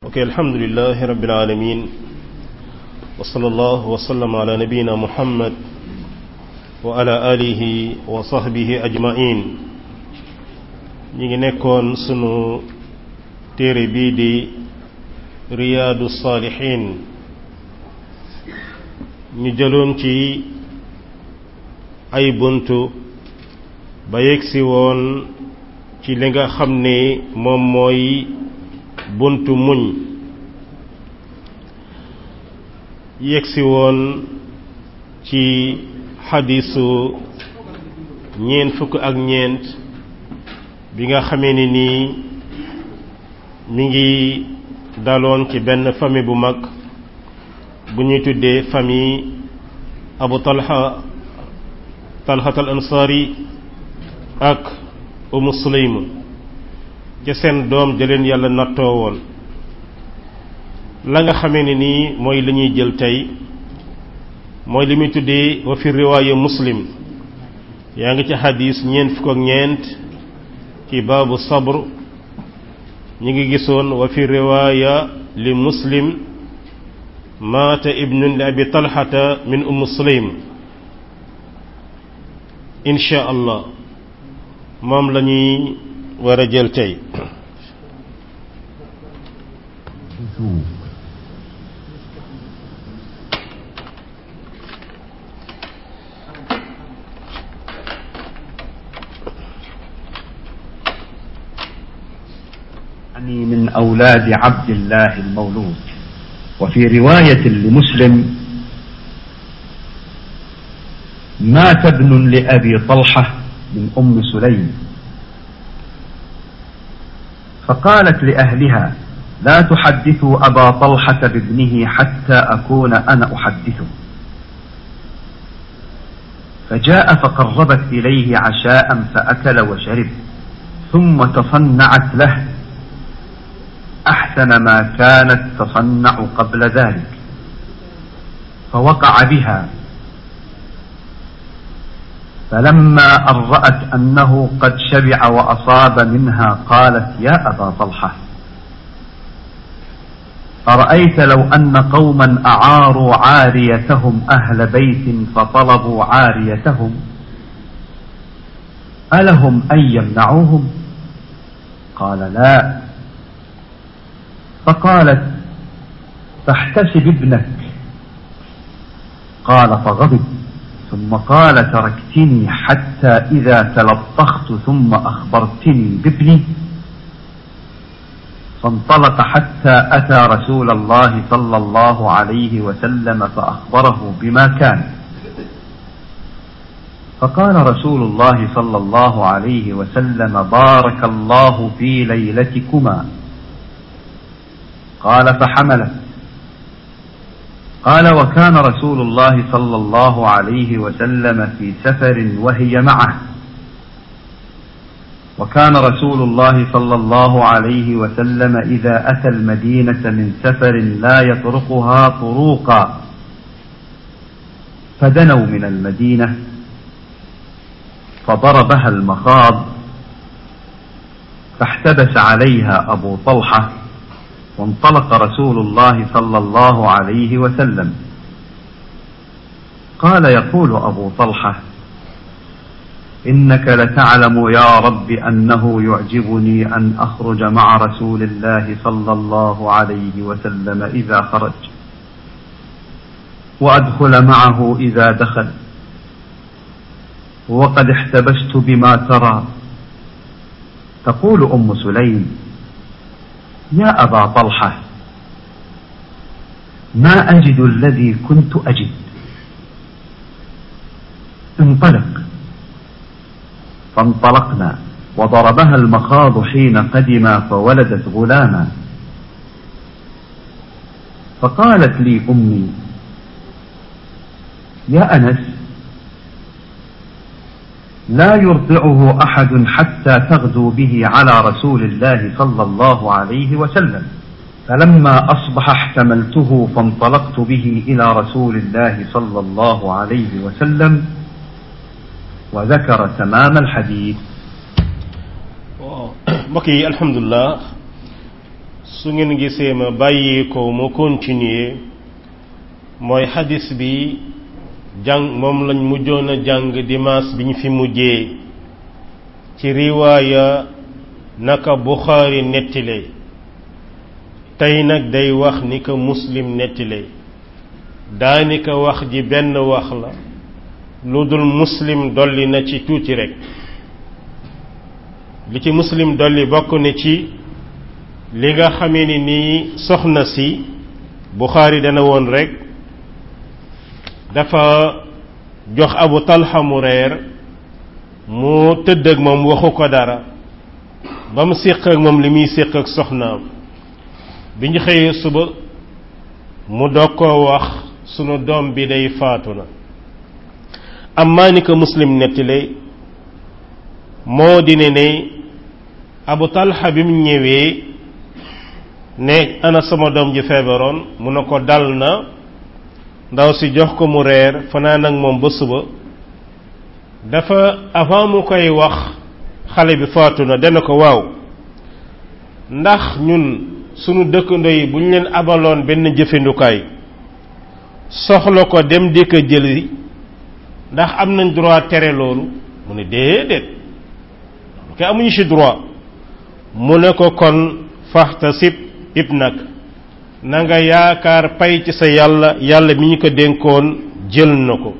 ok alhamdulilahi rabbil alamin wa sallallahu wa sallam ala nabiyina muhammad wa ala alihi wa sahbihi ajmain ñi ngi nekkoon sunu téere bii di riyaadu saalihin ñu jëloon ci ay buntu ba yegsi woon ci li nga xam ne moom mooy buntu muñ yegsi woon ci xadisu ñeent fukk ak ñeent bi nga xamee ni nii mi ngi daloon ci benn famille bu mag bu ñuy tuddee famille abu talha talhat al ansari ak umu sulaym ca seen doom jëleen yàlla nattoo woon la nga xamee ne nii mooy li ñuy jël tey mooy li muy tuddee wa fi riwaaya muslim yaa ngi ci xadis ñeent fukk ak ñeent ci baabu sabr ñi ngi gisoon wa fi riwaaya li muslim maata ibnun li abi talxata min umm sulaym insha allah moom la ñuy war a jël tey يعني من أولاد عبد الله المولود وفي رواية لمسلم مات ابن لأبي طلحة من أم سليم فقالت لأهلها لا تحدثوا أبا طلحة بابنه حتى أكون أنا أحدثه فجاء فقربت إليه عشاء فأكل وشرب ثم تصنعت له أحسن ما كانت تصنع قبل ذلك فوقع بها فلما أن رأت أنه قد شبع وأصاب منها قالت يا أبا طلحة أرأيت لو أن قوما أعاروا عاريتهم أهل بيت فطلبوا عاريتهم ألهم أن يمنعوهم قال لا فقالت فاحتسب ابنك قال فغضب ثم قال تركتني حتى إذا تلطخت ثم أخبرتني بابني فانطلق حتى أتى رسول الله صلى الله عليه وسلم فأخبره بما كان فقال رسول الله صلى الله عليه وسلم بارك الله في ليلتكما قال فحملت قال وكان رسول الله صلى الله عليه وسلم في سفر وهي معه وكان رسول الله صلى الله عليه وسلم إذا أتى المدينة من سفر لا يطرقها طروقا فدنوا من المدينة فضربها المخاض فاحتبس عليها أبو طلحة وانطلق رسول الله صلى الله عليه وسلم قال يقول أبو طلحة إنك لتعلم يا رب أنه يعجبني أن أخرج مع رسول الله صلى الله عليه وسلم إذا خرج وأدخل معه إذا دخل وقد احتبست بما ترى تقول أم سليم يا أبا طلحة ما أجد الذي كنت أجد انطلق فانطلقنا وضربها المخاض حين قدما فولدت غلاما فقالت لي أمي يا أنس لا يرضعه أحد حتى تغدو به على رسول الله صلى الله عليه وسلم فلما أصبح احتملته فانطلقت به إلى رسول الله صلى الله عليه وسلم وذكر تمام الحديث waaw mbokk yi alhamdulilah su ngeen gisee ma bàyyi ko mu continuer mooy xadis bi jàng moom lañ mujjoon a jàng dimanche bi ñu fi mujjee ci riwaaya naka Buxaari nettile tey nag day wax ni ko muslim nettile daanaka wax ji benn wax la lu dul muslim dolli na ci tuuti rek li ci muslim dolli bokk na ci li nga xamee ni nii soxna si Buxaari dana woon rek dafa jox Abu Talha mu reer mu tëdd ak moom waxu ko dara ba mu séq ak moom li muy séq ak soxnaam bi ñu xëyee suba mu doog koo wax sunu doom bi day faatu na amma ni ko muslim nettile moo di ne ne abu talha bi mu ñëwee ne ana sama doom ji feebaroon mu ne ko dal na ndaw si jox ko mu reer fanaan ak moom ba suba dafa avant mu koy wax xale bi faatu na dana ko waaw ndax ñun sunu dëkkandoo yi bu ñu leen abaloon benn jëfandukaay soxla ko dem di ko jëli ndax am nañ droit tere loolu mu ne déedéet ke amuñu ci droit mu ne ko kon faxtasib ibnak na nga yaakaar pay ci sa yàlla yàlla mi ñu ko dénkoon jël na ko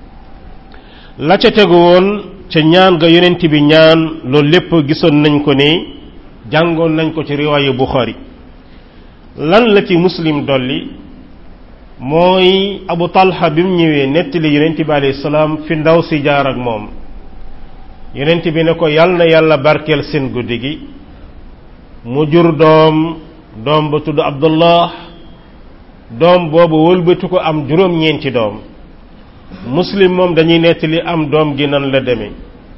la ca tegu woon ca ñaan nga yonent bi ñaan loolu lépp gisoon nañ ko ne jàngoon nañ ko ci riwaayu Buxaari lan la ci muslim dolli mooy abu talha bi mu ñëwee nettali yonent bi alayhi salaam fi ndaw si jaar ak moom yonent bi ne ko yal na yàlla barkeel seen guddi gi mu jur doom doom ba tudd abdullah doom boobu wëlbatu ko am juróom-ñeenti doom muslim moom dañuy nettali am doom gi nan la demee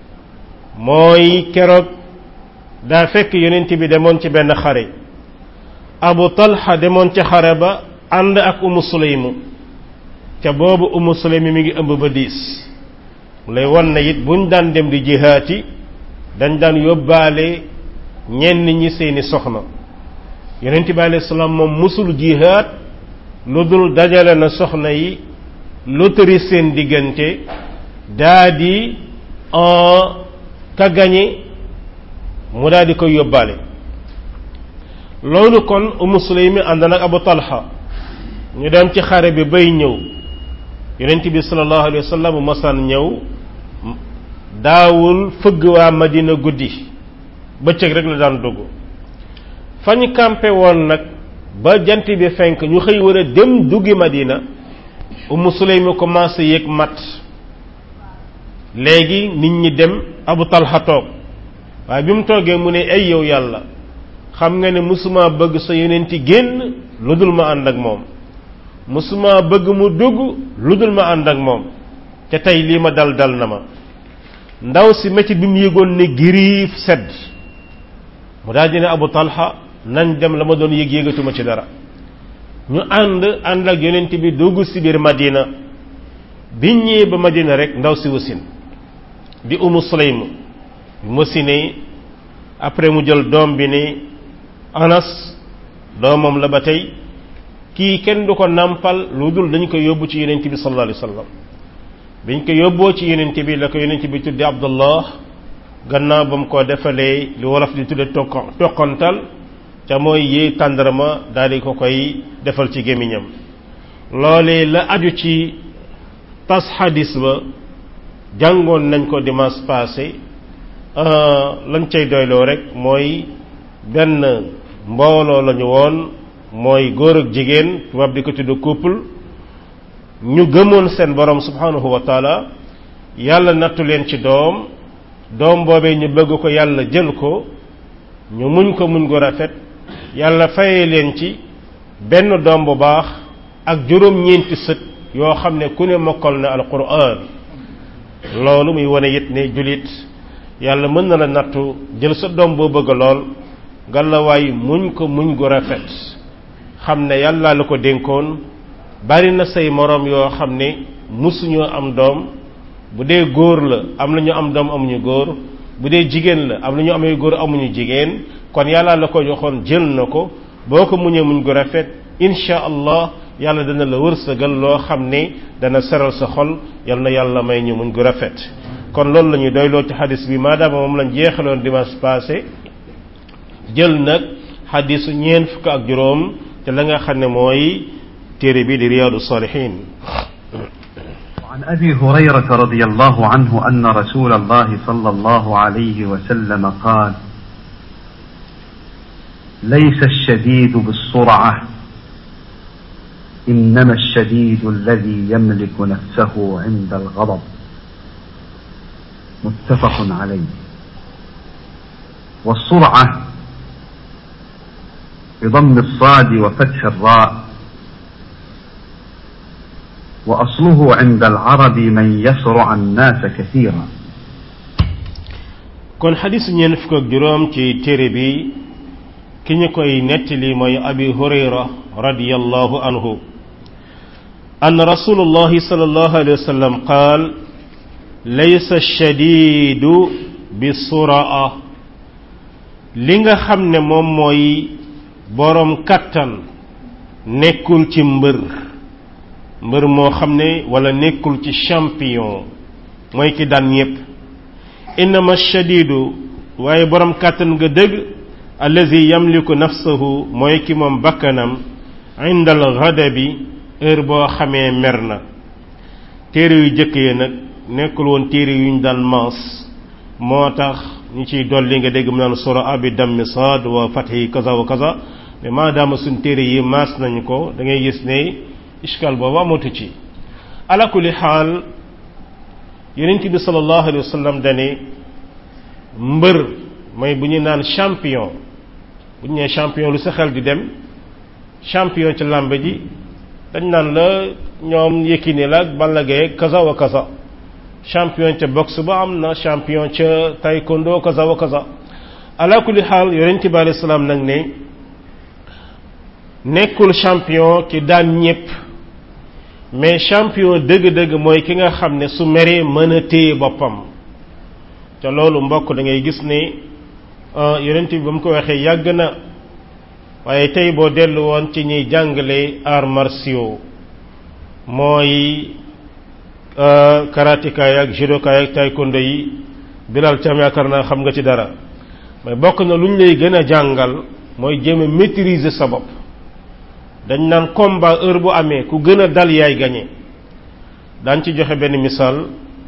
mooy keroog daa fekk yonent bi demoon ci benn xare abu talha demoon ca xare ba ànd ak umu suleymu ca boobu umu suleymu mi ngi ëmb ba diis lay wan na it buñ daan dem di jihaati dañ daan yóbbaale ñenn ñi seeni soxna yonent bi alayhi salaam moom musul jihaat lu dul dajale na soxna yi lotari seen diggante daa di ka gañe mu daal di koy yóbbaale loolu kon umu suleymi ànd nag abu talha ñu dem ci xare bi bay ñëw yonent bi sallallahu alayhi wa sallam masaan ñëw daawul fëgg waa madina guddi bëccëg rek la daan dugg fañ campé woon nag ba jant bi fenk ñu xëy war a dem duggi madina umu suleymi commencé yëg mat léegi nit ñi dem abu talha toog waaye bi mu toogee mu ne ay yow yàlla xam nga ne musuma bëgg sa yonenti génn lu dul ma ànd ak moom musuma bëgg mu dugg lu dul ma ànd ak moom te tey lii ma dal dal na ma ndaw si métti bi mu yëgoon ne giriif sedd mu daal di ne Abu Talha nañ dem la ma doon yëg yëgatuma ci dara ñu ànd ànd ak yonent bi dugg si biir Madina biñ ñëwee ba Madina rek ndaw si wasin di Umu Sulaym mu wasine après mu jël doom bi ne Anas doomam la ba tey kii kenn du ko nàmpal lu dul dañ ko yóbbu ci yonent bi sallallahu alayhi wa sallam biñ ko yóbboo ci yonent bi la ko yonent bi tuddi Abdullah gannaaw ba mu ko defalee li wolof di tudde tokko toqantal ca mooy yee tàndarama daal di ko koy defal ci gémmiñam loolee la aju ci tas xadis ba jàngoon nañ ko dimanche passé lañ cay doyloo rek mooy benn mbooloo lañu woon mooy góor ak jigéen tubaab di ko tudd couple ñu gëmoon seen borom subhanahu wa taala yàlla nattu leen ci doom doom boobee ñu bëgg ko yàlla jël ko ñu muñ ko muñ gu rafet yàlla fayee leen ci benn doom bu baax ak juróom-ñeenti sët yoo xam ne ku ne mokkal na alquran loolu muy wane it ne julit yàlla mën na la nattu jël sa doom boo bëgg lool gàllawaay muñ ko muñ gu rafet xam ne yàlla la ko dénkoon bari na say moroom yoo xam ne musuñoo am doom bu dee góor la am na ñu am doom amuñu góor bu dee jigéen la am na ñu amee góor amuñu jigéen kon yàlla la ko joxoon jël na ko boo ko muñee muñ gu rafet insha allah yàlla dana la wërsëgal loo xam ne dana seral sa xol yal na yàlla may ñu muñ gu rafet kon loolu la ñuy doyloo ci xadis bi maadaama moom lañ jeexaloon dimanche passé jël nag xadisu ñeent fukk ak juróom te la nga xam ne mooy téere bi di riyaadu salihin عن أبي هريرة رضي الله عنه أن رسول الله صلى الله عليه وسلم قال ليس الشديد بالسرعة إنما الشديد الذي يملك نفسه عند الغضب متفق عليه والسرعة بضم الصاد وفتح الراء وأصله عند العرب من يسرع الناس كثيرا kon xadis ñeen fukk ak juróom ci téere bi ki ñu koy nettali mooy abi hurayra radiyallahu anhu أن رسول الله صلى الله عليه وسلم قال ليس الشديد بالسرعة li nga xam ne moom mooy boroom kattan nekkul ci mbër mbër moo xam ne wala nekkul ci champion mooy ki daan ñépp innama shadidu waaye boroom kàttan nga dëgg allazi yamliku nafsahu mooy ki moom bakkanam inda al ghadabi heure boo xamee mer na téere yu jëkk yi nag nekkul woon téere yuñ daan maas moo tax ñu ciy dolli nga dégg mu naan sura abi dammi saad wa fathi kaza wa kaza mais maadaama suñ téere yi maas nañ ko da ngay gis ne iskal boobu amatu ci ala kulli xaal yonent bi sallallahu alayhi wa sallam dane mbër mooy bu ñu naan champion bu ñu nee champion lu sa xel di dem champion ci làmb ji dañ naan la ñoom Yékini la ak Balla Gaye kaza wa kaza champion ca boxe ba am na champion ca taekwondo kaza wa kaza ala kulli xaal yonent bi alayhi salaam nag ne nekkul champion ki daan ñépp mais champion dëgg-dëgg mooy ki nga xam ne su meree mën a téye boppam te loolu mbokk da ngay gis ne yonent bi ba mu ko waxee yàgg na waaye tey boo dellu woon ci ñuy jàngale arts martiaux mooy karateka yi ak judoka yi ak taekwondo yi bilal cam yaakaar naa xam nga ci dara mais bokk na lu ñu lay gën a jàngal mooy jéem a maîtriser sa bopp dañ naan combat heure bu amee ku gën a dal yaay gañe daan ci joxe benn misaal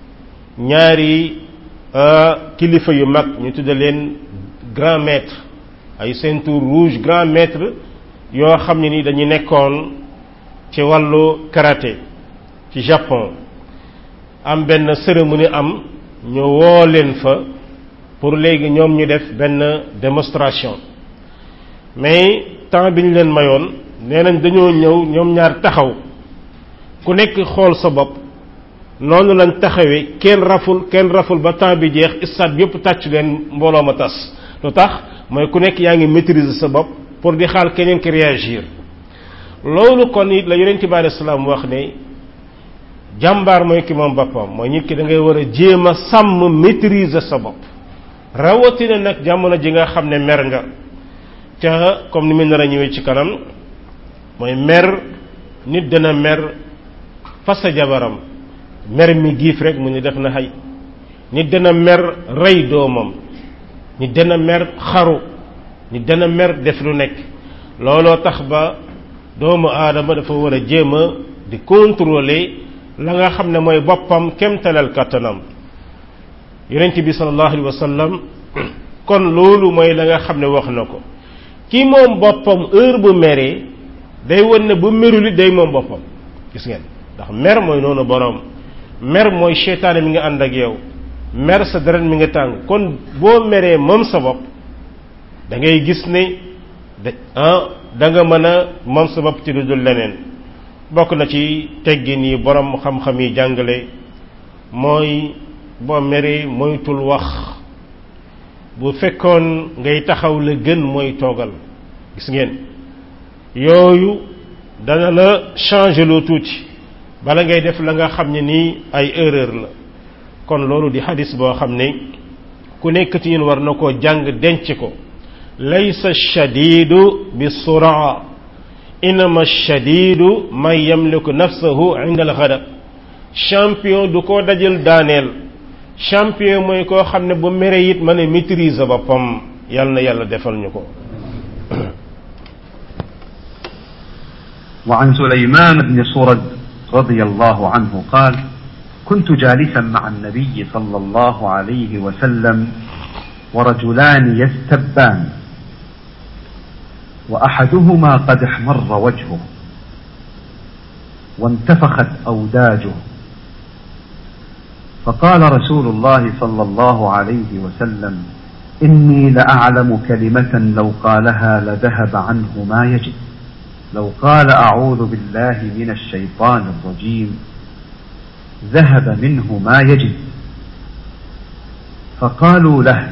ñaari kilifa yu mag ñu tudde leen grand maître ay ceinture rouge grand maître yoo xam ne ni dañu nekkoon ci wàllu karaté ci Japon am benn cérémonie am ñu woo leen fa pour léegi ñoom ñu def benn démonstration mais temps bi ñu leen mayoon nee nañ dañoo ñëw ñoom ñaar taxaw ku nekk xool sa bopp noonu lañ taxawee kenn raful kenn raful ba temps bi jeex stade yëpp tàcc leen mbooloo ma tas lu tax mooy ku nekk yaa ngi maîtriser sa bopp pour di xaal keneen ki réagir loolu kon it la yonent bi alayhi salaam wax ne jàmbaar mooy ki moom boppam mooy nit ki da ngay war a jéem a sàmm maîtriser sa bopp rawatina nag jamono ji nga xam ne mer nga ca comme ni mu nar a ñëwee ci kanam mooy mer nit dana mer fasa jabaram mer mi giif rek mu ni def na xay nit dana mer rey doomam nit dana mer xaru nit dana mer def lu nekk looloo tax ba doomu aadama dafa war a jéem a di contrôler la nga xam ne mooy boppam kemtalal kàttanam yonent bi sallallahu alayhi wa sallam kon loolu mooy la nga xam ne wax na ko ki moom boppam heure bu meree day won ne bu meruli day moom boppam gis ngeen ndax mer mooy noonu boroom mer mooy seytaane mi nga ànd ak yow mer sa deret mi nga tàng kon boo meree moom sa bopp da ngay gis ne da ah da nga mën a moom sa bopp ci lu dul leneen bokk na ci teggin yi borom xam-xam yi jàngale mooy boo meree moytul wax bu fekkoon ngay taxaw la gën mooy toogal gis ngeen yooyu dana la changer loo tuuti bala ngay def la nga xam ne nii ay erreur la kon loolu di xadis boo xam ne ku nekk ci yéen war na koo jàng denc ko laysa shadidu bi suraa inama shadidu man yamliku nafsahu inda al ghadab champion du ko dajal daaneel champion mooy koo xam ne bu mere it mën a maîtriser boppam yàlla na yàlla defal ñu ko وعن سليمان بن صرد رضي الله عنه قال كنت جالسا مع النبي صلى الله عليه وسلم ورجلان يستبان واحدهما قد احمر وجهه وانتفخت اوداجه فقال رسول الله صلى الله عليه وسلم اني لاعلم كلمه لو قالها لذهب عنه ما يجد لو قال اعوذ بالله من الشيطان الرجيم ذهب منه ما يجد فقالوا له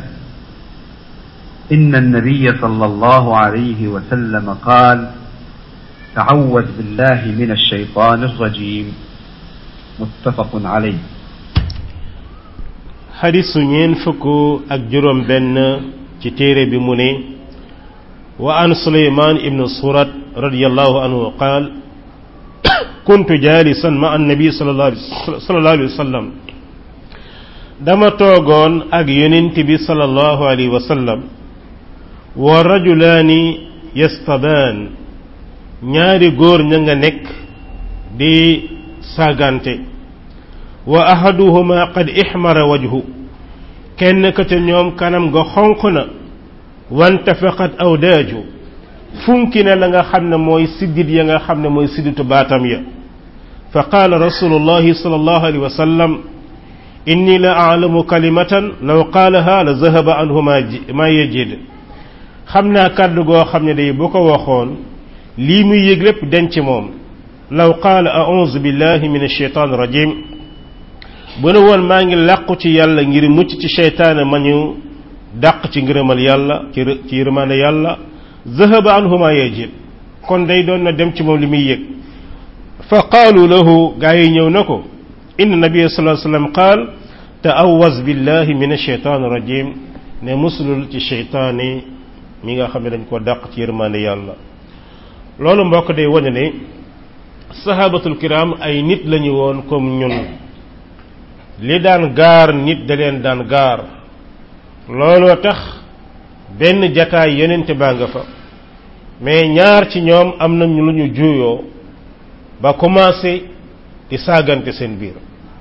ان النبي صلى الله عليه وسلم قال تعوذ بالله من الشيطان الرجيم متفق عليه xadisu ñeen fukk ak juróom benn ci téere bi mu ne wa an suleyman ibnu surat radiallahu anhu qaal kuntu jalisan ma annabi sallallahu alayhi wa sallam dama toogoon ak yonent bi sallallahu alayhi wa sallam wa rajulaani yastabaan ñaari góor ña nga nekk di saagante wa ahaduhuma qad ihmara wajhu kenn ka ca ñoom kanam ga xonq na wantafaqat awdaaju funki na la nga xam ne mooy siddit ya nga xam ne mooy sidditu baatam ya fa qaala rasulullahi sallallahu alayhi wa sallam inni la aalamu kalimatan law qaalaha la zahaba anhu ma yajid xam naa kàddu goo xam ne day bu ko waxoon lii muy yëg lépp denc moom law qaala a'uuzu billahi min ashaytaan rajim bu ne woon maa ngi làqu ci yàlla ngir mucc ci seytaane ma ñu dàq ci ngërëmal yàlla ci ci yërmaande yàlla zahaba anhu ma yajid kon day doon na dem ci moom li muy yëg fa qaalu lahu gaa yi ñëw na ko inna nabiyya sallallahu alayhi wasallam qaal ta'awwaz billahi min ashaytaan rajim ne musulul ci seytaane mi nga xam ne dañ ko dàq ci yërmaande yàlla loolu mbokk day wane ne sahabatul kiram ay nit lañu woon comme ñun li daan gaar nit da leen daan gaar looloo tax benn jataay yonente baa nga fa mais ñaar ci ñoom am nañu lu ñu juuyoo ba commencé di saagante seen biir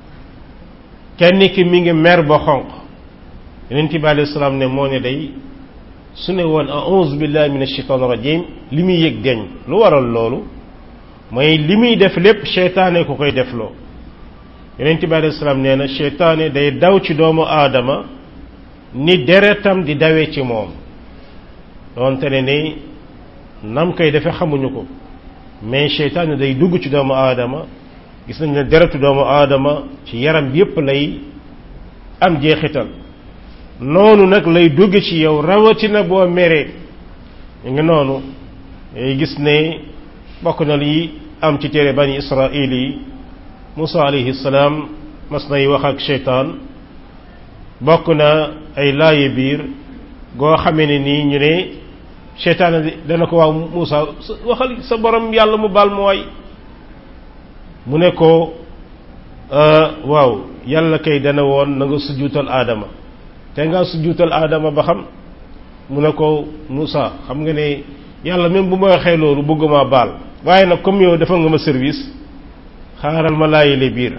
kenn ki mi ngi mer ba xonq yonente bi alayhi salaam ne moo ne day su ne woon a'uuzu billahi min ashaitan rajim li muy yëg deñ lu waral loolu mooy li muy def lépp seytaane ku koy defloo yonent bi alayhi salaam nee na seytaane day daw ci doomu aadama ni deretam di dawee ci moom doonte ne ni nam koy defe xamuñu ko mais seytaane day dugg ci doomu aadama gis nañ ne deretu doomu aadama ci yaram bi yépp lay am jeexital noonu nag lay dugg ci yow rawatina boo meree ñu ngi noonu ngay gis ne bokk na li am ci téere bani israil yi Musa alayhi salaam mas nay wax ak seytaan bokk na ay laaye biir goo xamee ne nii ñu ne seytaan dana ko waaw Musa waxal sa borom yàlla mu baal mu waay mu ne ko waaw yàlla kay dana woon na nga sujjuutal aadama te nga sujjuutal aadama ba xam mu ne ko Musa xam nga ne yàlla même bu ma waxee loolu bëgguma baal waaye nag comme yow dafa nga ma service xaaral ma laayile biir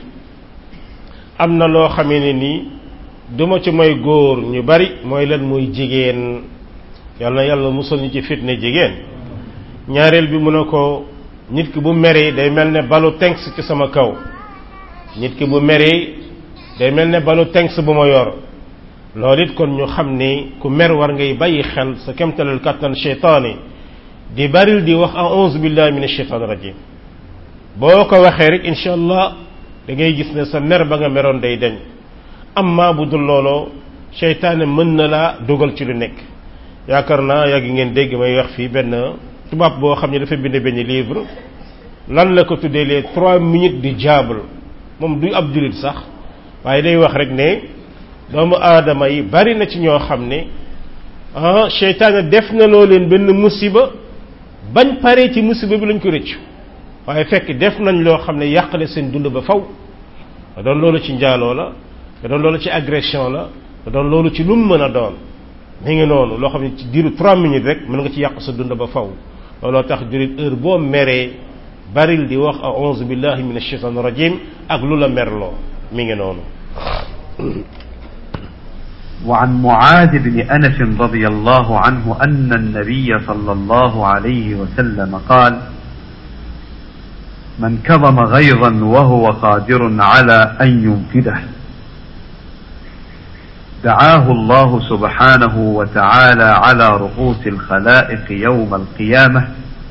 am na loo xamee ne nii duma ci mooy góor ñu bari mooy lan mooy jigéen yàlla na yàlla musal ñu ci fitne jigéen ñaareel bi mu ne ko nit ki bu meree day mel ne balu tenks ci sama kaw nit ki bu meree day mel ne balu tenks bu ma yor loolu it kon ñu xam ne ku mer war ngay bàyyi xel sa kemtalal kàttan cheytaani di baril di wax a'uuzu billahi min asheytaan rajim boo ko waxee rek incha allah da ngay gis ne sa mer ba nga meroon day deñ amma bu dul looloo seytaane mën na laa dugal ci lu nekk yaakaar naa yàgg ngeen dégg may wax fii benn tubaab boo xam ne dafa bind benn livre lan la ko tuddee les trois minutes du diable moom du ab jullit sax waaye day wax rek ne doomu aadama yi bari na ci ñoo xam ne ah seytaane def na loo leen benn musiba bañ paree ci musiba bi lañ ko rëccu waaye fekk def nañ loo xam ne yàq na seen dund ba faw da doon loolu ci njaaloo la da doon loolu ci agression la da doon loolu ci lu mu mën a doon mi ngi noonu loo xam ne ci diiru trois minutes rek mën nga ci yàq sa dund ba faw looloo tax jurit heure boo meree baril di wax a'udhu billahi minash shaitanir rajim ak lu la merloo mi ngi noonu وعن معاذ بن انس رضي الله عنه ان النبي صلى الله عليه وسلم قال من كظم غيظا وهو قادر على ان ينفذه دعاه الله سبحانه وتعالى على رؤوس الخلائق يوم القيامه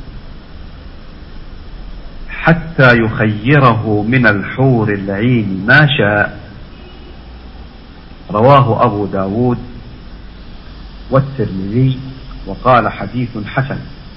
حتى يخيره من الحور العين ما شاء رواه أبو داود والترمذي وقال حديث حسن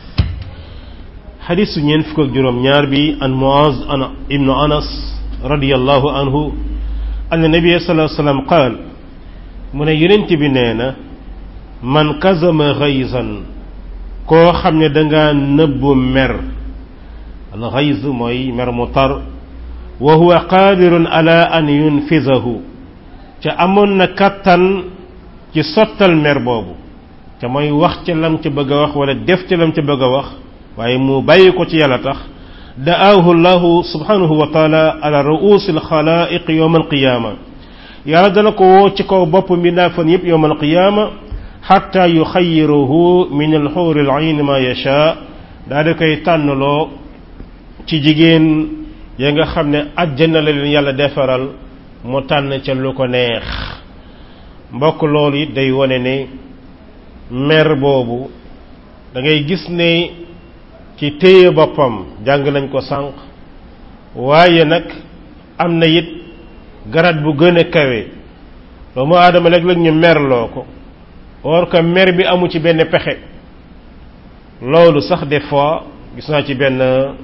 حديث ينفك جرم نياربي عن معاذ ابن أنس رضي الله عنه أن النبي صلى الله عليه وسلم قال من يننت بنينا من كزم غيظا كو خمنا دنگا نب مر الغيظ موي مر مطر وهو قادر على أن ينفذه ca amoon na kattan ci sottal mer boobu ca mooy wax ca lam ca bëgg a wax wala def ca lam ca bëgg a wax waaye mu bàyyi ko ci yàlla tax da'aahu llahu subhanahu wa taala ala ru'usi alxalaiq yowm alqiyama yàlla dana ko woo ci kaw bopp mbindaa fan yépp yowm alqiyama xatta yuxayiruhu min alxuuri alayn ma yasha daa di koy tànnloo ci jigéen ya nga xam ne àjjana la leen yàlla defaral mu tànn ca lu ko neex mbokk loolu it day wone ne mer boobu da ngay gis ne ci téye boppam jàng nañ ko sànq waaye nag am na it garat bu gën a kawe doomu aadama léeg-léeg ñu merloo ko or que mer bi amu ci benn pexe loolu sax des fois gis naa ci benn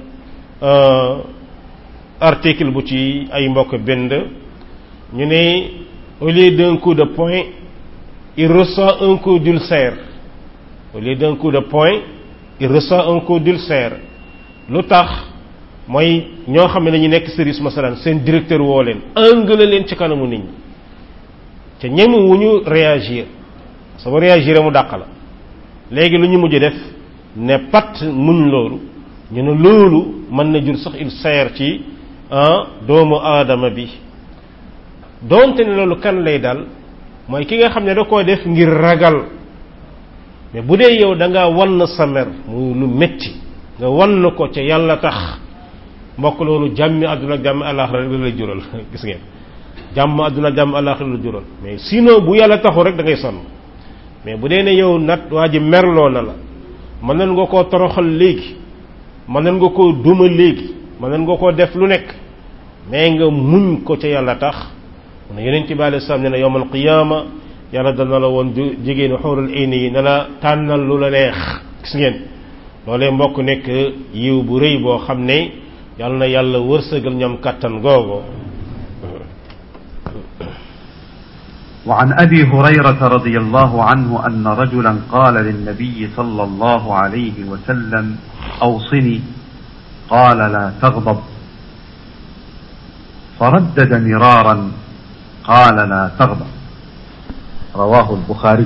article bu ci ay mbokk bind ñu ne au lieu d'un coup de poing il reçoit un coup d'ulcère au lieu d'un coup de poing il reçoit un coup d'ulcère lu tax mooy ñoo xam ne dañu nekk service masalan seen directeur woo leen angle leen ci kanamu nit ñi te ñemu wu ñu réagir sama réagir mu dàq la léegi lu ñu mujj def ne pat muñ loolu ñu ne loolu mën na jur sax ulcère ci doomu aadama bi doonte ne loolu kan lay dal mooy ki nga xam ne da koo def ngir ragal mais bu dee yow da nga wann sa mer muy lu metti nga wann ko ca yàlla tax mbokk loolu jàmmi àdduna ak jàmmi àllaaxira rek la lay jural gis ngeen jàmm àdduna ak jàmm àllaaxira la jural mais sinon bu yàlla taxu rek da ngay sonn mais bu dee ne yow nat waa ji merloo na la mën nañ nga koo toroxal léegi mën nañ nga koo duma léegi mën nañ nga koo def lu nekk mais nga muñ ko ca yàlla tax mu ne yeneen ci bàyyi salaam ne na yowmal qiyaama yàlla dana la woon jigéenu xawral ayni yi ne la tànnal lu la neex gis ngeen loolee mbokk nekk yiw bu rëy boo xam ne yàlla na yàlla wërsëgal ñoom kàttan googu وعن ابي هريره رضي الله عنه ان رجلا قال للنبي صلى الله عليه وسلم اوصني قال لا تغضب فردد مرارا قال لا تغضب رواه البخاري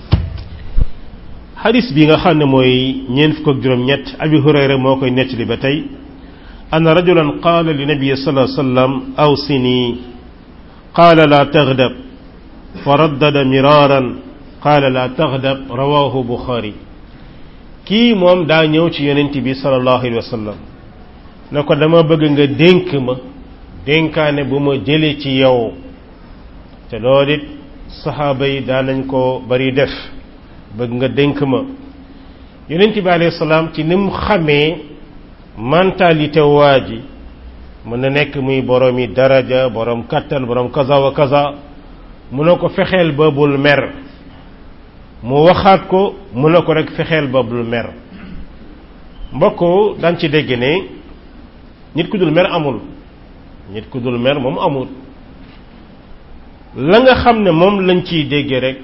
xadis bi nga xam ne mooy ñeent fukk ak juróom-ñett abi hurayra moo koy nettali ba tey anna rajulan qaala li nabi sallallahu alayhi wasallam awsini qaala la taghdab fa raddada miraran qaala la taghdab rawahu bukhari kii moom daa ñëw ci yonent bi sallallahu alayhi wasallam ne ko dama bëgg nga dénk ma dénkaane bu ma jëlee ci yow te loolu it saxaaba yi daan nañ ko bari def bëgg nga dénk ma yonent bi alayhi salaam ci ni mu xamee mentalité waa ji mën na nekk muy borom yi daraja borom kattan borom kaza wa kaza mu ne ko fexeel ba bul mer mu waxaat ko mu ne ko rek fexeel ba bul mer mbokk daan ci dégg ne nit ku dul mer amul nit ku dul mer moom amul la nga xam ne moom lañ ciy dégge rek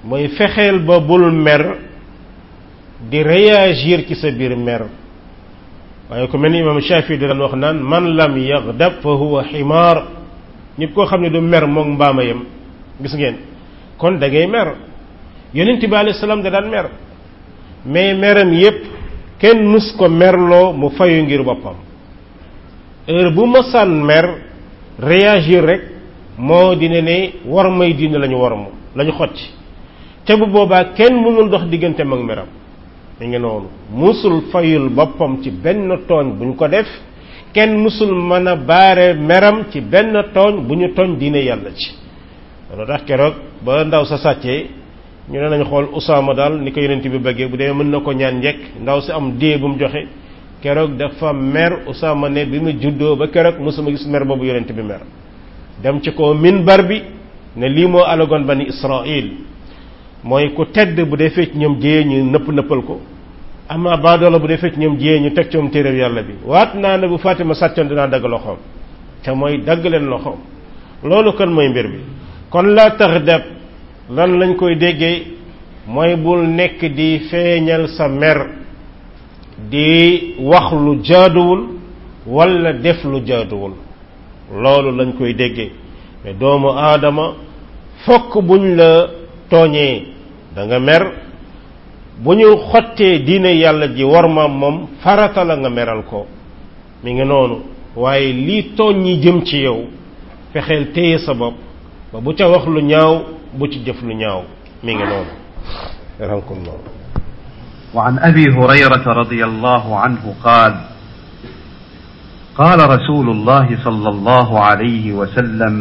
mooy fexeel ba bul mer di réagir ci sa biir mer waaye ku mel ni imam Shafi di daan wax naan man lam yaghdab fa huwa ximaar nit koo xam ne du mer moom mbaama yam gis ngeen kon da ngay mer yonent bi alayhi salaam da daan mer mais meram yépp kenn mus ko merloo mu fayu ngir boppam heure bu masaan mer réagir rek moo dina ne war may diine lañu war mu lañu xotti te bu boobaa kenn mënul dox digganteem ak meram mi ngi noonu musul fayul boppam ci benn tooñ bu ñu ko def kenn musul mën a baare meram ci benn tooñ bu ñu tooñ diine yàlla ci loolu tax keroog ba ndaw sa sàccee ñu ne nañ xool Usaama daal ni ko yonent bi bëggee bu dee mën na ko ñaan njekk ndaw si am dee bu mu joxe keroog dafa mer Usaama ne bi mu juddoo ba keroog mosuma gis mer boobu yonent bi mer dem ci ko minbar bi ne lii moo alagoon bani Israil mooy ku tedd bu dee fecc ñoom jiyee ñu nëpp nëppal ko ama baadoola bu dee fecc ñoom jiyee ñu teg coom téeréb yàlla bi waat naa ne bu Fatima sàccoon dinaa dagg loxoom te mooy dagg leen loxoom loolu kon mooy mbir bi kon laa tax deb lan lañ koy déggee mooy bul nekk di feeñal sa mer di wax lu jaaduwul wala def lu jaaduwul loolu lañ koy déggee mais doomu aadama fokk buñ la tooñee da nga mer bu ñu xottee diine yàlla ji war ma moom farata la nga meral ko mi ngi noonu waaye lii tooñ ñi jëm ci yow fexeel téye sa bopp ba bu ca wax lu ñaaw bu ci jëf lu ñaaw mi ngi noonu rankumullah وعن أبي هريرة رضي الله عنه قال قال رسول الله صلى الله عليه وسلم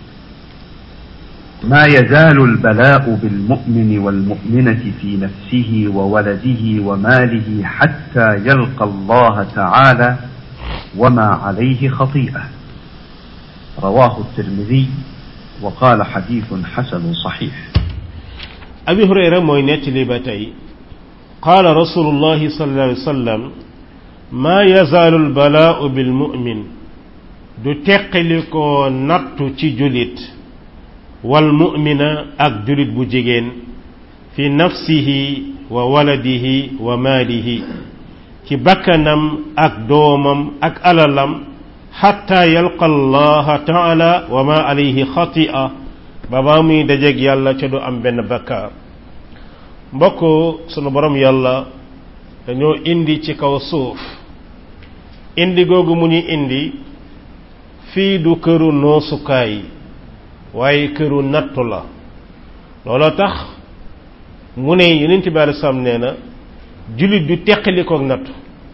ما يزال البلاء بالمؤمن والمؤمنة في نفسه وولده وماله حتى يلقى الله تعالى وما عليه خطيئة رواه الترمذي وقال حديث حسن صحيح abi hurayra mooy nettali ba tey qaala rasulullahi sallallahu alayhi wa sallam maa yazaalu albalaau bilmumin du teqali ko nattu ci julit wal mumina ak julit bu jigéen fi nafsihi wa waladihi wa maalihi ci bakkanam ak doomam ak alalam xatta yalqa allaha taala wa ma alayhi xatia ba baa muy dajeeg yàlla ca du am benn bakkaar mbokk sunu borom yàlla dañoo indi ci kaw suuf indi googu mu ñu indi fii du këru noosukaay waaye këru nattu la looloo tax mu ne yonent bi alei salaam nee na jullit du teqalikook nattu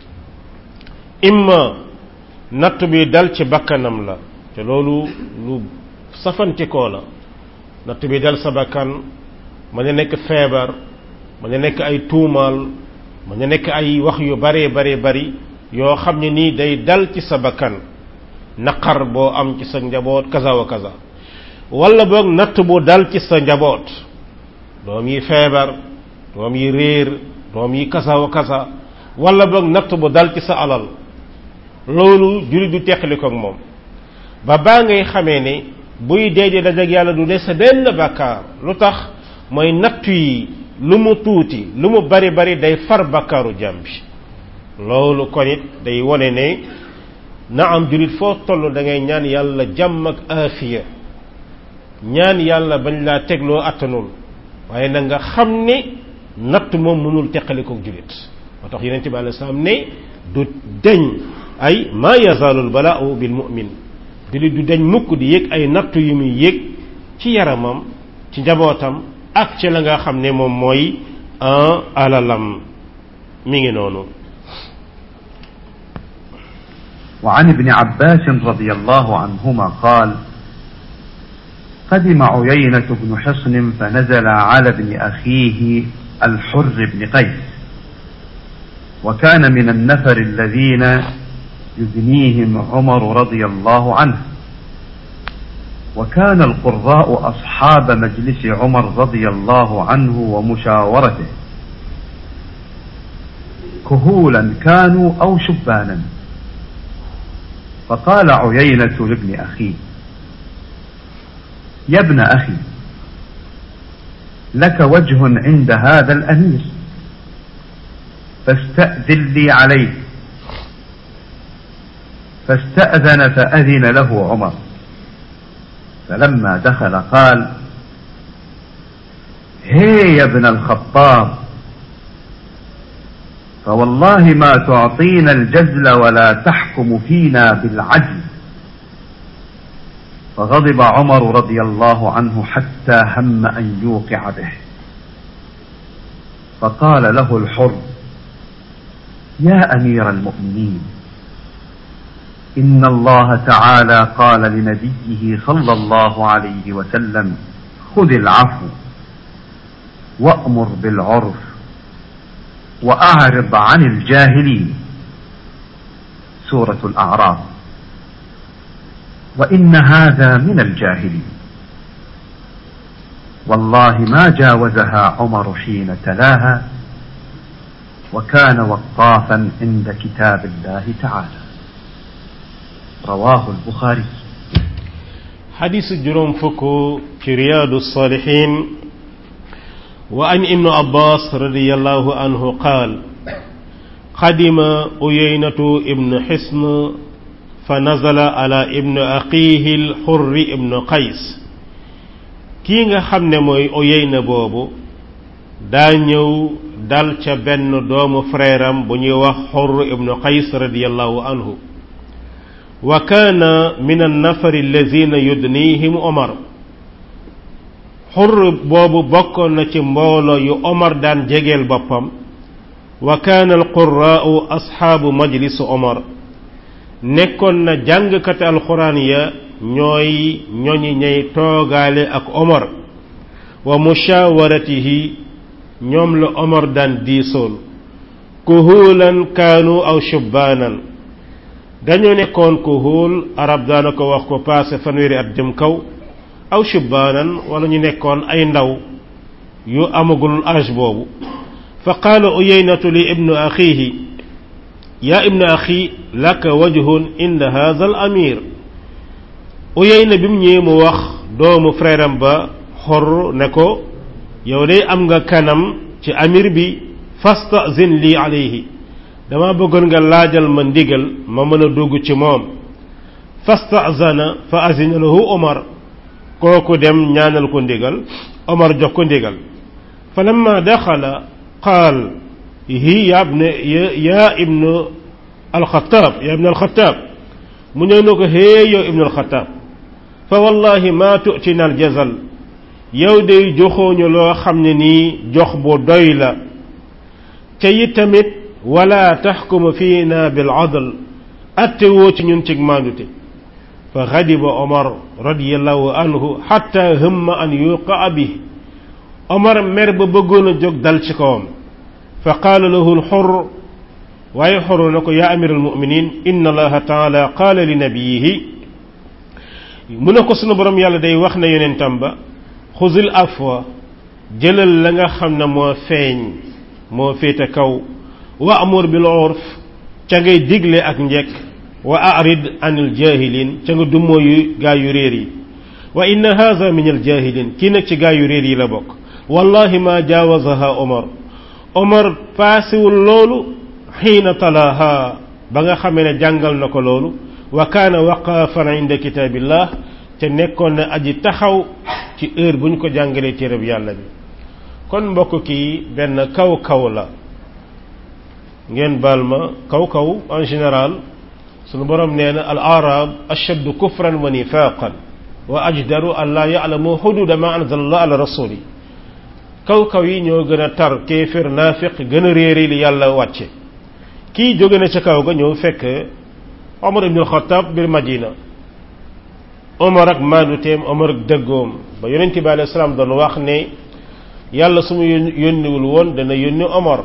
imma nattu bi dal ci bakkanam la te loolu lu safantikoo la nattu bi dal sa bakkan mën na nekk feebar mën na nekk ay tuumaal mën na nekk ay wax yu bare bare bari yoo xam ne nii day dal ci sa bakkan naqar boo am ci sa njaboot kaza wa kaza wala boog natt bu dal ci sa njaboot doom yi feebar doom yi réer doom yi kaza wa kaza wala boog natt bu dal ci sa alal loolu jullit du teqali ko ak moom ba baa ngay xamee ne buy deejee dajak yàlla du des benn bàkkaar lu tax mooy nattu yi lu mu tuuti lu mu bari bari day far bàkkaaru jàmm bi loolu kon it day wone ne na am jullit foo toll da ngay ñaan yàlla jàmm ak aafiya ñaan yàlla bañ laa tegloo attanul waaye na nga xam ne natt moom mënul teqalikook jullit moo tax yonente bi alei salaam ne du deñ ay ma yazaalul balaau bil mu'min jullit du deñ mukk di yëg ay nattu yu muy yëg ci yaramam ci njabootam ak ci la nga xam ne moom mooy un alalam mi ngi noonu وعن ابن عباس رضي الله عنهما قال قدم عيينة بن حصن فنزل على ابن أخيه الحر بن قيس وكان من النفر الذين يدنيهم عمر رضي الله عنه وكان القراء أصحاب مجلس عمر رضي الله عنه ومشاورته كهولا كانوا أو شبانا فقال عيينة لابن أخيه يا ابن أخي لك وجه عند هذا الأمير فاستأذن لي عليه فاستأذن فأذن له عمر فلما دخل قال هي يا ابن الخطاب فوالله ما تعطينا الجزل ولا تحكم فينا بالعدل فغضب عمر رضي الله عنه حتى هم أن يوقع به فقال له الحر يا أمير المؤمنين إن الله تعالى قال لنبيه صلى الله عليه وسلم خذ العفو وأمر بالعرف وأعرض عن الجاهلين سورة الأعراف وإن هذا من الجاهلين والله ما جاوزها عمر حين تلاها وكان وقافا عند كتاب الله تعالى رواه البخاري حديث جروم فكو في رياض الصالحين وعن ابن عباس رضي الله عنه قال قدم أيينة ابن حسن فنزل على ابن أخيه الحر ابن قيس kii nga xam ne mooy Uyayna boobu daa ñëw dal ca benn doomu frère am bu ñuy wax Xurr ibnu Qays radiyallahu anhu wa kaana min annafari allazina yudnihim Omar Xurr boobu bokkoon na ci mbooloo yu Omar daan jegeel boppam wa kaana alqurraau asxaabu majlisu Omar nekkoon na jàngkati alxuraan ya ñooy ñoñi ñay toogaale ak Omar wa mushawaratihi ñoom la Omar daan diisool kuhuulan kaanu aw shubbaanan dañoo nekkoon kuhuul arab daana ko wax ko paase fanweeri at jëm kaw aw shubbaanan wala ñu nekkoon ay ndaw yu amagul âge boobu fa qaala uyaynatu li ibnu axiihi yaa ibnu axi laka wajhun inda hadha al amir Uyayna bi mu ñëwee mu wax doomu frère am ba xor ne ko yow de am nga kanam ci amir bi fastazin lii alayhi dama bëggoon nga laajal ma ndigal ma mën a dugg ci moom fastazana fa azina lahu Omar kooku dem ñaanal ko ndigal Omar jox ko ndigal fa lamma daxala qaal hi ya ibn ya ibnu alxataab ya ibnu alxataab mu ñëw na ko hee yow ibnu alxataab fa wallahi ma tu'tina aljazal yow day joxooñu loo xam ne nii jox bu doy la te it tamit wala taxkumu fiina bil adl atte woo ci ñun cig maandute fa xadiba omar radiallahu anhu xatta hëmma an yuqaa bi omar mer ba bëggoon a jóg dal ci kawam fa qaala lahu lxur waaye xoro na ko yaa amir almuminin inna allaha taala qaala li nabiyihi mu ne ko sunu borom yàlla day wax na yonentam ba xuzil afwa jëlal la nga xam ne moo feeñ moo féete kaw wa amur bil urf ca ngay digle ak njekk wa arid anil jahilin ca nga dummoo yu gaa yu réer yi wa inna hadha min al jahilin kii nag ci gaa yu réer yi la bokk wallahi ma jaawazaha omar omar paasewul loolu xiina talaaha ba nga xamee ne jàngal na ko loolu wa kaana waqaafan inda kitaabillah te nekkoon na aji taxaw ci heure bu ñu ko jàngalee téereb yàlla bi kon mbokk kii benn kaw kaw la ngeen baal ma kaw kaw en général sunu borom nee na al arab ashaddu kufran wa nifaqan wa ajdaru an laa ya'lamu xududa ma anzalallah ala rasuli kaw kaw yi ñoo gën a tar kéefér naafiq gën a réeri li yàlla wàcce kii jóge na ca kaw ga ñëw fekk Omar ibn al-Khattab bir Madina Omar ak maanuteem Omar ak dëggoom ba yonent bi alayhi salaam doon wax ne yàlla su mu yónniwul woon dana yónni Omar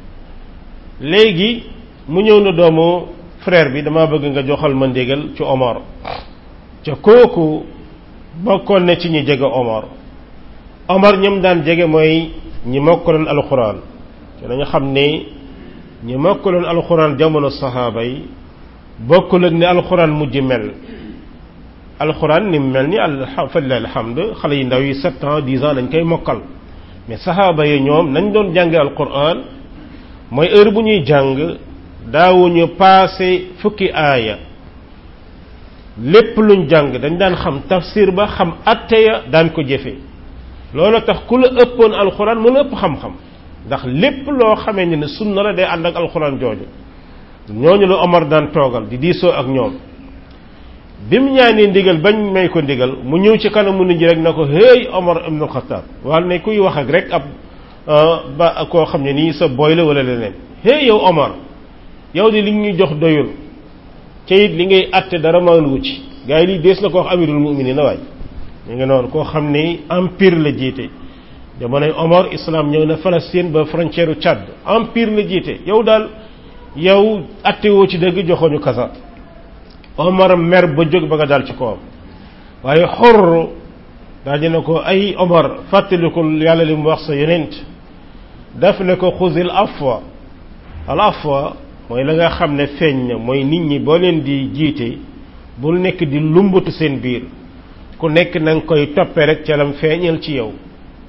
léegi mu ñëw na doomu frère bi dama bëgg nga joxal ma ndigal ci Omar ca kooku bokkoon na ci ñi jege Omar Omar ñoom daan jege mooy ñi mokkaloon alxuraan te dañu xam ne ñi mokkaloon alxuraan jamono saxaaba yi bokkul ak ni alxuraan mujj mel alxuraan ni mel ni al falilah alhamd xale yi ndaw yi sept ans dix ans dañ koy mokkal mais saxaaba yi ñoom nañ doon jànge alquran mooy heure bu ñuy jàng daawuñu paase fukki aaya lépp luñ jàng dañ daan xam tafsir ba xam atte ya daan ko jëfe loolu tax ku la ëppoon alquran mu la ëpp xam-xam ndax lépp loo xamee ne ne sunna la day ànd ak alquran jooju ñooñu la Omar daan toogal di diisoo ak ñoom bi mu ñaanee ndigal bañ may ko ndigal mu ñëw ci kanamu nit ñi rek na ko hey Omar ibn Khattab wala ne kuy wax ak rek ab ba koo xam ne nii sa boy la wala leneen hey yow Omar yow di li ñuy jox doyul ca it li ngay atte dara maandu ci gars yi lii dees na ko wax amirul mu'minin na waay ñu ngi noonu koo xam ne empire la jiite jamonoy Omar islam ñëw na Palestine ba frontière u Tchad empire la jiite yow daal yow atte woo ci dëgg joxoñu kasa Omar mer ba jóg ba nga daal ci kawam waaye xor daal dina ko ay Omar fàttalikul yàlla li mu wax sa yonent daf ne ko xuzil afwa al afwa mooy la nga xam ne feeñ na mooy nit ñi boo leen di jiite bul nekk di lumbatu seen biir ku nekk na nga koy toppe rek ca lam feeñal ci yow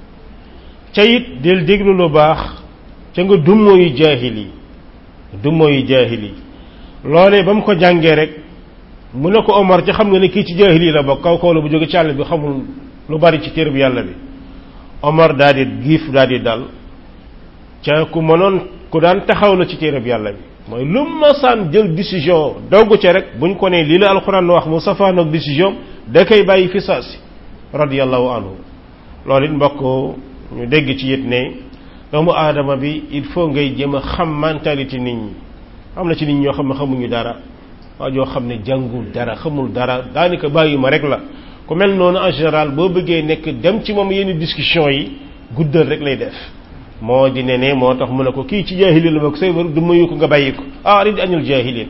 ca it del déglu lu baax ca nga dummoo yu jaahil yi dummoo yu jaahil yi loolee ba mu ko jàngee rek mu ne ko Omar ci xam nga ne kii ci jaahil yi la bokk kaw kaw la bu jóge ci àll bi xamul lu bari ci téere bi yàlla bi Omar daal di giif daal di dal ca ku mënoon ku daan taxaw la ci téere bi yàlla bi mooy lu masaan jël décision doggu ca rek buñ ko ne lii la alxuraan wax mu safaanoog décision da koy bàyyi fi saasi radiyallahu anhu loolu it mbokk ñu dégg ci it ne doomu aadama bi il faut ngay jëm a xam mentalité nit ñi am na ci nit ñoo xam ne xamuñu dara waa joo xam ne jàngul dara xamul dara daanaka bàyyi ma rek la ku mel noonu en général boo bëggee nekk dem ci moom yenn discussion yi guddal rek lay def moo di ne ne moo tax mu ne ko kii ci jaahilin la bokk say war du mayu ko nga bàyyi ko ah rid añul jaahilin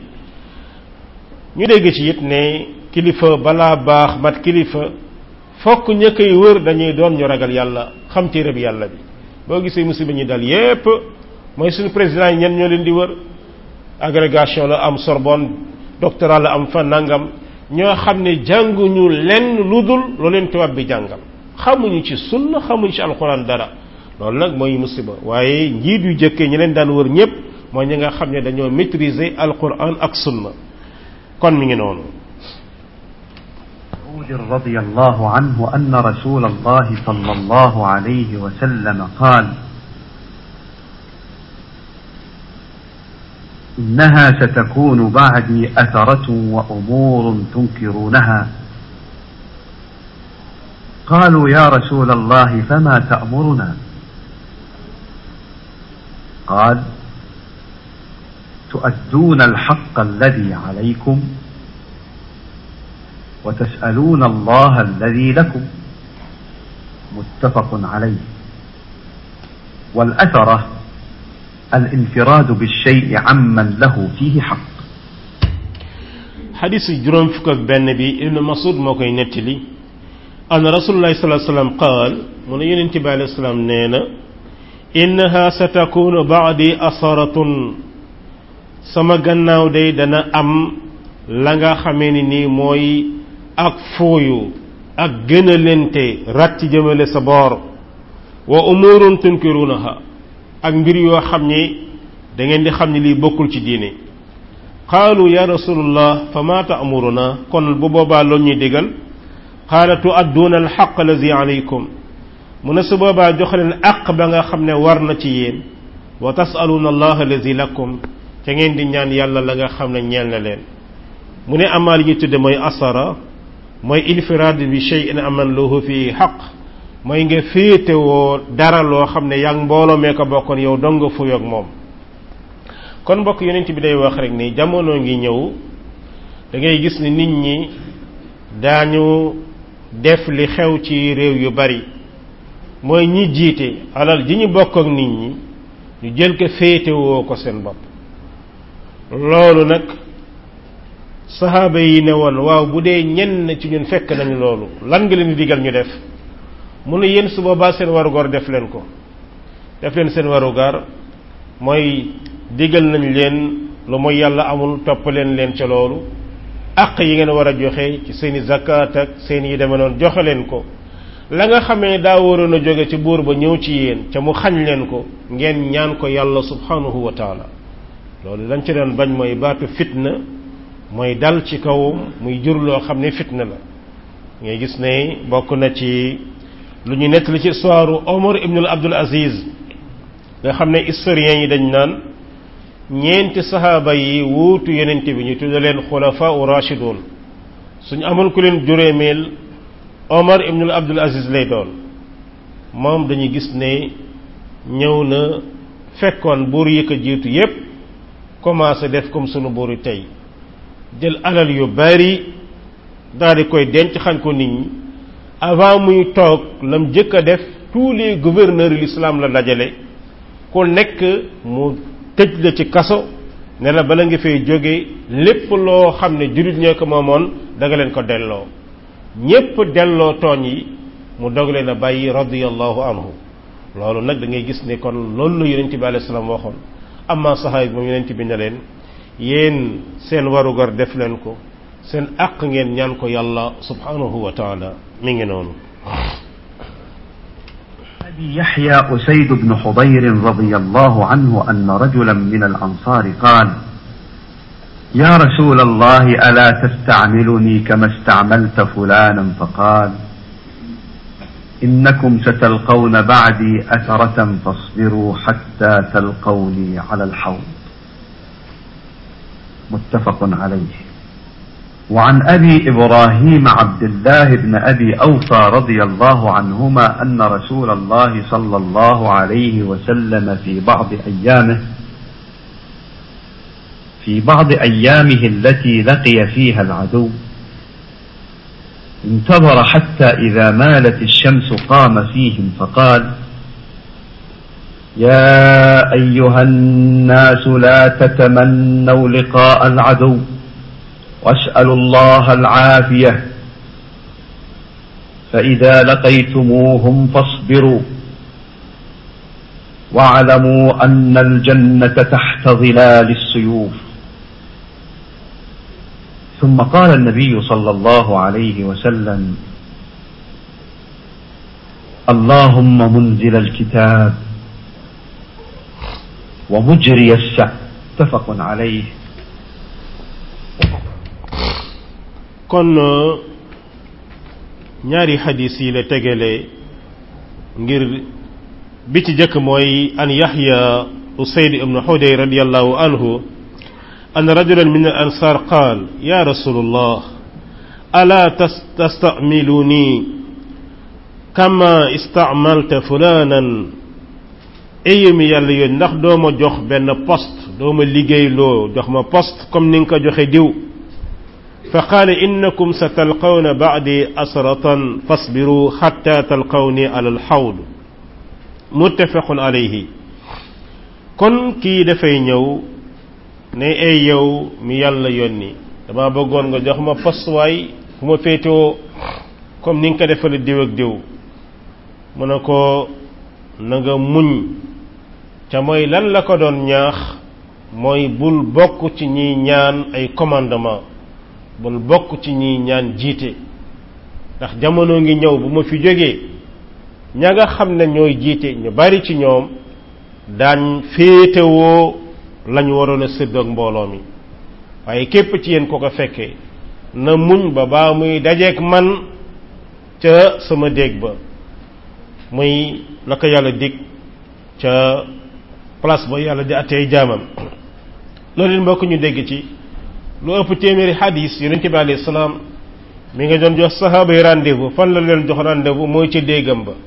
ñu dégg ci it ne kilifa balaa baax mat kilifa fokk ña koy wër dañuy doon ñu ragal yàlla xam téere bi yàlla bi boo gisee musiba ñi dal yépp mooy suñu président yi ñen ñoo leen di wër agrégation la am Sorbonne doctorat la am fa nangam ñoo xam ne jànguñu lenn lu dul lu leen tubaab bi jàngal xamuñu ci sunna xamuñu ci alxuraan dara loolu nag mooy musiba waaye njiit yu jëkkee ñi leen daan wër ñépp mooy ñi nga xam ne dañoo maîtriser alxuraan ak sunna kon mi ngi noonu رضي الله عنه أن رسول الله صلى الله عليه وسلم قال إنها ستكون بعدي أثرة وأمور تنكرونها قالوا يا رسول الله فما تأمرنا قال تؤدون الحق الذي عليكم وتسألون الله الذي لكم متفق عليه والأثرة الانفراد بالشيء عمن له فيه حق حديث جرم فكك بن بي ابن مسعود موكاي نتلي أن رسول الله صلى الله عليه وسلم قال من ينتبه عليه السلام نينا إنها ستكون بعدي أثرة sama gannaaw day dana am la nga xamee ni nii mooy ak fooyu ak gënalente rat ci jëmale sa boor wa umurun tunkirunaha ak mbir yoo xam ni da ngeen di xam ni lii bokkul ci diine qaalu ya rasulullah fa ma ta'muruna kon bu boobaa loolu ñuy digal qaala tu'adduuna alxaq allazi alaykum mu ne su boobaa jox leen àq ba nga xam ne war na ci yéen wa tasaluuna allah allazi lakum ca ngeen di ñaan yàlla la nga xam ne ñeel na leen mu ne amaa li ñuy tudde mooy asara mooy infiraad bi shay'in aman lahu fi xaq mooy nga féetewoo dara loo xam ne yaa ngi mbooloo mee ko bokkoon yow dong nga fuyoog moom kon mbokk yonent bi day wax rek ni jamono ngi ñëw da ngay gis ni nit ñi daañu def li xew ci réew yu bari mooy ñi jiite alal ji ñu bokk ak nit ñi ñu jël ko féetewoo ko seen bopp loolu nag saxaaba yi ne woon waaw bu dee ñenn ci ñun fekk nañu loolu lan nga leen di digal ñu def mu ne yéen su boobaa seen warugar def leen ko def leen seen warugar mooy digal nañ leen lu mooy yàlla amul topp leen leen ca loolu àq yi ngeen war a joxe ci seeni zakat ak seen yi deme noonu joxe leen ko la nga xamee daa waroon a jóge ci buur ba ñëw ci yéen ca mu xañ leen ko ngeen ñaan ko yàlla subhanahu wa taala loolu lañ ci doon bañ mooy baatu fitna mooy dal ci kawam muy jur loo xam ne fitna la ngay gis ne bokk na ci lu ñu nettali ci histoire Omar ibn Abdul Aziz nga xam ne historiens yi dañ naan ñeenti saxaaba yi wuutu yonent bi ñu tudda leen xulafa u rashidun suñu amoon ku leen juróomeel Omar ibn Abdul Aziz lay doon moom dañuy gis ne ñëw na fekkoon buur yi ko jiitu yépp commencé def comme sunu buur yi tey jël alal yu bari daal di koy denc xañ ko nit ñi avant muy toog lam jëkk a def tous les gouverneurs de l'islam la dajale ku nekk mu tëj la ci kaso ne la bala nga fay jóge lépp loo xam ne jullit ñoo ko moomoon da nga leen ko delloo ñépp delloo tooñ yi mu dog leen a bàyyi radiyallahu anhu loolu nag da ngay gis ne kon loolu la yonent bi alayhi salaam waxoon amma saxaay moom yonent bi ne leen yéen seen warugar def leen ko seen àq ngeen ñaan ko yàlla subhanahu wa taala mi ngi noonu أبي يحيى أسيد بن حضير رضي الله عنه أن رجلا من الأنصار قال يا رسول الله ألا تستعملني كما استعملت فلانا فقال إنكم ستلقون بعدي أثرة فاصبروا حتى تلقوني على الحوض متفق عليه وعن أبي إبراهيم عبد الله بن أبي أوفى رضي الله عنهما أن رسول الله صلى الله عليه وسلم في بعض أيامه في بعض أيامه التي لقي فيها العدو انتظر حتى إذا مالت الشمس قام فيهم فقال يا أيها الناس لا تتمنوا لقاء العدو واسألوا الله العافية فإذا لقيتموهم فاصبروا واعلموا أن الجنة تحت ظلال السيوف ثم قال النبي صلى الله عليه وسلم اللهم منزل الكتاب ومجري السحب متفق عليه kon ñaari xadis yi la tegale ngir bi ci jëkk mooy an yaxya usayd ibnu xuday radiallahu anhu an rajulan min al ansar qaal ya rasulullah ala tastamiluni kama istamalta fulanan ayu mi yàlla yoon ndax doo ma jox benn poste doo ma liggéey loo jox ma poste comme ni nga ko joxe diw fa qaala innakum sa talqawna baadi asratan fasbiru xatta talqawni ala alxawd muttafaqun alayhi kon kii dafay ñëw ne ay yow mi yàlla yónni dama bëggoon nga jox ma poste waay fu ma féetewoo comme ni nga ko defale diw ak diw mu ne ko na nga muñ ca mooy lan la ko doon ñaax mooy bul bokk ci ñiy ñaan ay commandement bul bokk ci ñiy ñaan jiite ndax jamono ngi ñëw bu ma fi jógee ña nga xam ne ñooy jiite ñu bari ci ñoom daañ féetewoo lañu waroon a séddoog mbooloo mi waaye képp ci yéen ko ko fekkee na muñ ba baa muy dajeeg man ca sama déeg ba muy la ko yàlla dig ca place ba yàlla di attey jaamam loolu mbokk ñu dégg ci lu ëpp téeméeri xadis yonente bi alayhi salaam mi nga doon jox sahaaba yi rendez-vous fan la leen jox rendez-vous mooy ca déegam ba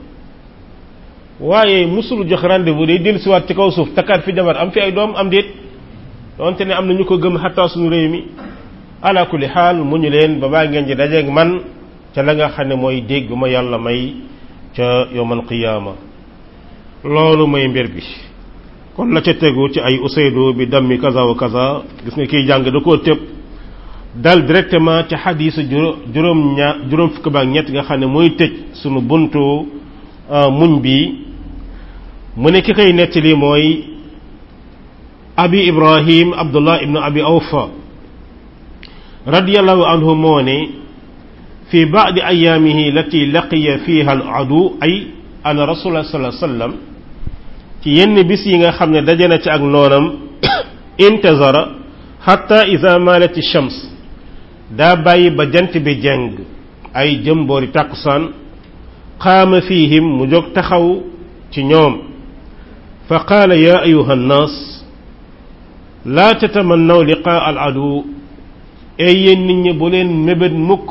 waaye musul jox rendez-vous day dellusiwaat ci kaw suuf takkaat fi jabar am fi ay doom am déet donte ne am na ñu ko gëm xataa suñu réew mi ala kulli xaal mu ñu leen ba baa ngeen di dajeeg man ca la nga xam ne mooy dégg ma yàlla may ca yowmal qiyaama loolu mooy mbir bi kon la ca tegu ci ay usaydu bi dammi kaza wa kaza gis nga kiy jàng da koo tëb dal directement ci xadiisu juróom ña juróom fukk baak ñett nga xam ne mooy tëj sunu buntu muñ bi mu ne ki koy nettali mooy abi ibrahim abdullah ibnu abi awfa radiyallahu anhu moo ne fi baadi ayaamihi lati laqiya fiha al adu ay ana rasulullah sallallahu alayhi wasallam ci yenn bis yi nga xam ne daje na ci ak noonam intazara hatta ida malati shams daa bàyyi ba jant bi jeng ay jëm boori tàkkusaan qaama fihim mu jóg taxaw ci ñoom fa qaala ya ayuha nnaas laa tatamannaw liqaa al adu ay yéen nit ñi bu leen mébét mukk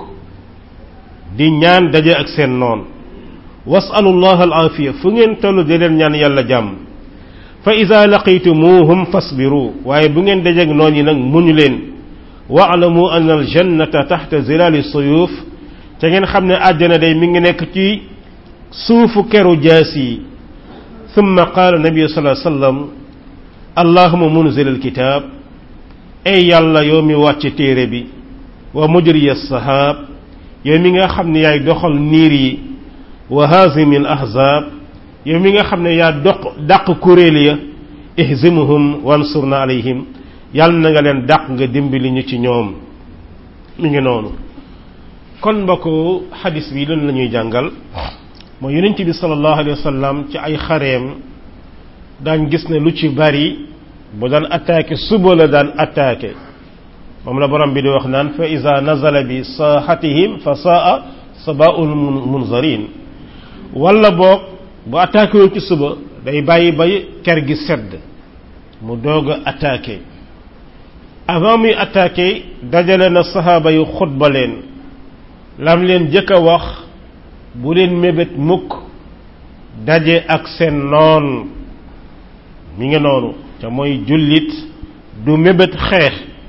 di ñaan daje ak seen noon wasalu llah al aafiya fu ngeen tollu di leen ñaan yàlla jàmm fa ida laqitumuhum fasbiru waaye bu ngeen dajeeg noon yi nag muñu leen waalamu an al jannata taxta zilaali suyuf te ngeen xam ne àjjana day mi ngi nekk ci suufu keru jaas yi thumma qaala nabi sallallahu alayhi wasallam allahuma munzil alkitab ay yàlla yow mi wàcc téere bi wa mujri as-sahab yow mi nga xam ne yaay doxal niir yi wa hazimi al ahzab yow mi nga xam ne yaa doq dàq kuréel ya ihzimuhum wansurna alayhim yàlla na nga leen dàq nga dimbali ñu ci ñoom mi ngi noonu kon mbokku xadis bi lan la ñuy jàngal mooy yonent bi sallallahu alayhi wa sallam ci ay xareem daañ gis ne lu ci bari bu daan attaqué suba la daan attaqué moom la borom bi di wax naan fa iza nazala bi saaxatihim fa saa sabaul munzarin wala boog bu attaqué woon ci suba day bàyyi ba ker gi sedd mu doog a attaqué avant muy attaqué dajale na saxaaba yu xutba leen lam leen jëkk a wax bu leen mébét mukk daje ak seen noon mi ngi noonu te mooy jullit du mébét xeex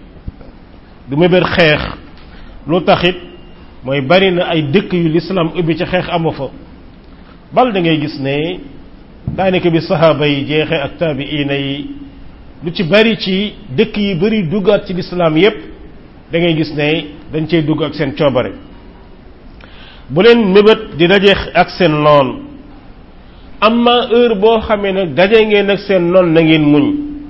du mébét xeex lu taxit mooy bari na ay dëkk yu lislaam ubbi ci xeex amu fa bal da ngay gis ne daanaka bi saxaaba yi jeexee ak taabiina yi lu ci bari ci dëkk yi bari duggaat ci lislaam yépp da ngay gis ne dañ cey dugg ak seen coobare bu leen mébét di daje ak seen noon amma heure boo xamee nag daje ngeen ak seen noon na ngeen muñ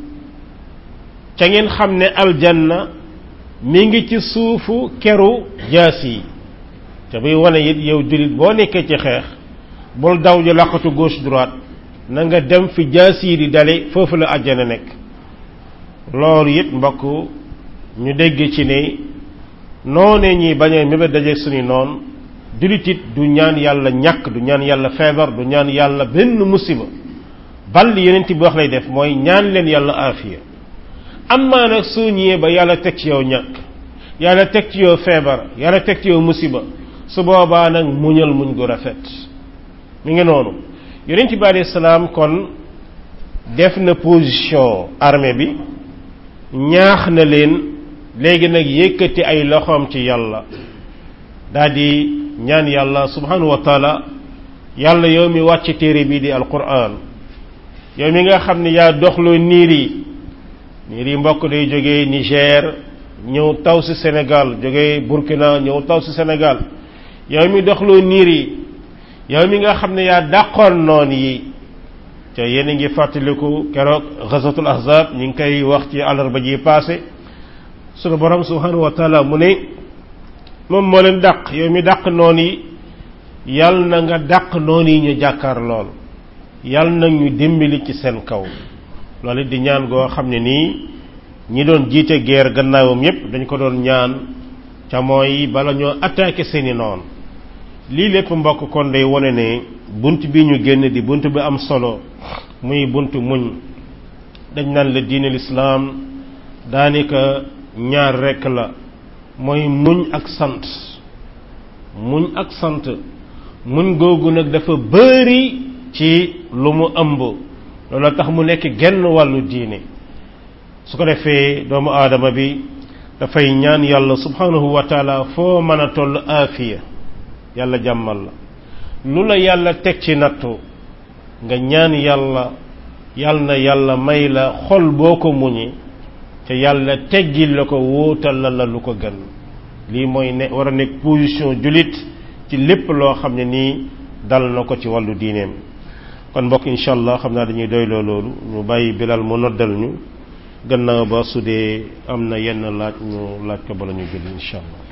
ca ngeen xam ne aljanna mi ngi ci suufu keru jaas yi te buy wane it yow jullit boo nekkee ci xeex bul daw ji laqatu gauche droite na nga dem fi jaas yi di dale foofu la àjjana nekk loolu it mbokk ñu dégg ci ne noonee ñi bañ a mébét daje suñu noon jullit it du ñaan yàlla ñàkk du ñaan yàlla feebar du ñaan yàlla benn musiba bal li yeneen bi wax lay def mooy ñaan leen yàlla aafiya amaa nag soo ñëwee ba yàlla teg ci yow ñàkk yàlla teg ci yow feebar yàlla teg ci yow musiba su boobaa nag muñal muñ gu rafet mi ngi noonu yonent bi alayhi salaam kon def na position armée bi ñaax na leen léegi nag yëkkati ay loxoom ci yàlla daldi ñaan yàlla subhanahu wa taala yàlla yow mi wàcc téere bii di alquran yow mi nga xam ne yaa doxloo niir yi niir yi mbokk day jógee Niger ñëw taw si Sénégal jógee Burkina ñëw taw si Sénégal yow mi doxloo niir yi yow mi nga xam ne yaa dàqoon noon yi te yéen a ngi fàttaliku keroog ghazatul ahzab ñu ngi koy wax ci àllarba ji passé sunu borom subhanahu wa taala mu ne moom moo leen dàq yow mi dàq noon yi yal na nga dàq noon yi ñu jàkkaar lool yal na ñu dimbali ci seen kaw loolu di ñaan goo xam ne nii ñi doon jiite guerre gannaawam yépp dañ ko doon ñaan ca mooy bala ñoo attaqué seeni noon lii lépp mbokk kon day wone ne bunt bi ñu génn di bunt bi am solo muy bunt muñ dañ naan la diine lislaam daanaka ñaar rekk la mooy muñ ak sant muñ ak sant muñ googu nag dafa bëri ci lu mu ëmb loolu tax mu nekk genn wàllu diine su ko defee doomu aadama bi dafay ñaan yàlla subhanahu wa taala foo mën a toll aafiya yàlla jàmmal la lu la yàlla teg ci nattu nga ñaan yàlla yàlla na yàlla may la xol boo ko muñi te yàlla teggil la ko wóotal la la lu ko gën lii mooy ne war a nekk position jullit ci lépp loo xam ne nii dal na ko ci wàllu diineem kon mbokk incha allah xam naa dañuy doyloo loolu ñu bàyyi bilal mu noddal ñu gannaaw ba su dee am na yenn laaj ñu laaj ko bala ñu julli incha allah